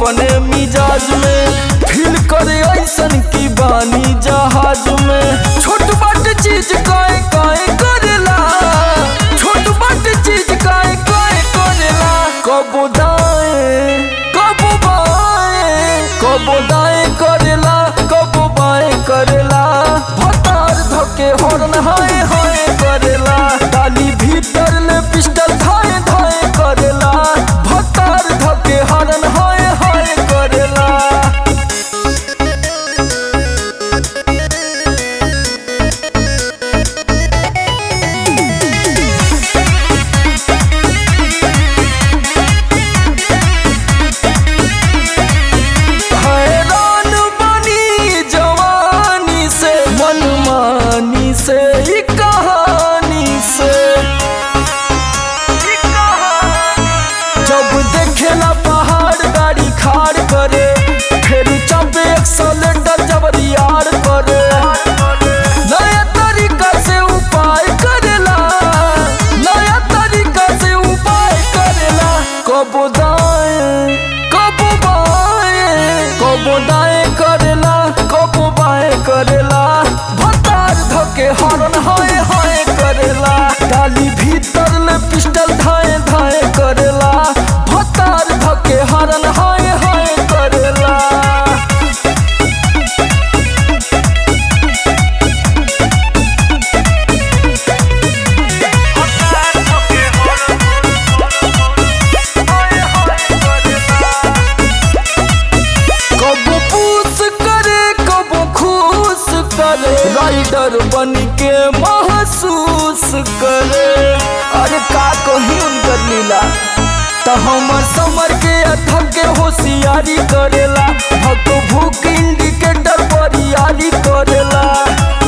अपने मिजाज में फील करे ऐसन की बानी जहाज में छोट बाट चीज काए काए करेला छोट बाट चीज काए काए करेला कबो दाएं कबो बाएं कबो दाएं करेला कबो बाएं करेला भतार धके हॉर्न हाय हाय करेला डाली भीतर ले पिस्टल धाए धाए करेला भतार धके हॉर्न हाय हाय करेला हैरान बनी जवानी से मनमानी से ई कहानी से जब देखेला पहाड़ गाड़ी खाड़ करे फिर चपे एक्सलेटर जब रियार करे नया तरीका से उपाय करेला नया तरीका से उपाय करेला कबो दाएं कबो बाएं कबो दाएं करेला कबो बाएं करेला भतार धके हॉर्न हाय हाय करेला डाली भीतर ले पिस्टल धाए धाए करेला भतार धके हॉर्न हाय हाय करेला कबो पूस करे कबो खुश करे राइडर बन के महसूस करे अरे का कही उनकर लीला त हमर समर के अथक के होशियारी करेला भक भूख इंडिकेटर पर यारी करेला